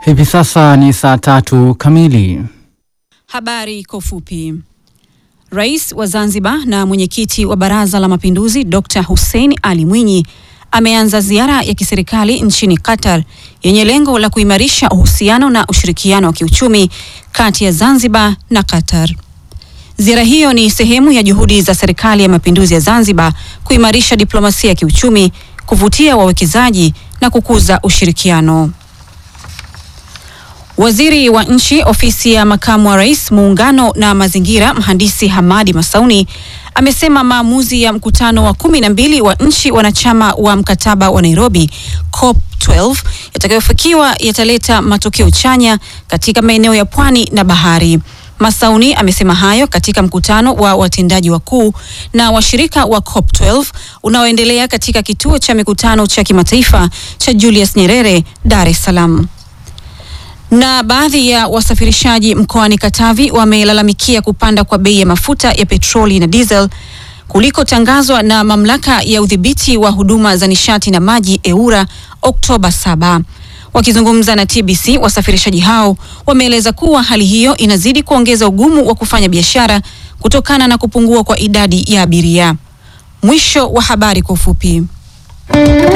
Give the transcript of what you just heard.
Hivi sasa ni saa tatu kamili. Habari kwa ufupi. Rais wa Zanzibar na mwenyekiti wa Baraza la Mapinduzi Dr. Hussein Ali Mwinyi ameanza ziara ya kiserikali nchini Qatar yenye lengo la kuimarisha uhusiano na ushirikiano wa kiuchumi kati ya Zanzibar na Qatar. Ziara hiyo ni sehemu ya juhudi za Serikali ya Mapinduzi ya Zanzibar kuimarisha diplomasia ya kiuchumi, kuvutia wawekezaji na kukuza ushirikiano. Waziri wa Nchi, Ofisi ya Makamu wa Rais, Muungano na Mazingira, Mhandisi Hamadi Masauni amesema maamuzi ya mkutano wa kumi na mbili wa nchi wanachama wa mkataba wa Nairobi COP 12 yatakayofikiwa yataleta matokeo chanya katika maeneo ya pwani na bahari. Masauni amesema hayo katika mkutano wa watendaji wakuu na washirika wa COP 12 unaoendelea katika kituo cha mikutano cha kimataifa cha Julius Nyerere, Dar es Salaam. Na baadhi ya wasafirishaji mkoani Katavi wamelalamikia kupanda kwa bei ya mafuta ya petroli na diesel kulikotangazwa na mamlaka ya udhibiti wa huduma za nishati na maji EWURA Oktoba 7. Wakizungumza na TBC, wasafirishaji hao wameeleza kuwa hali hiyo inazidi kuongeza ugumu wa kufanya biashara kutokana na kupungua kwa idadi ya abiria. Mwisho wa habari kwa ufupi.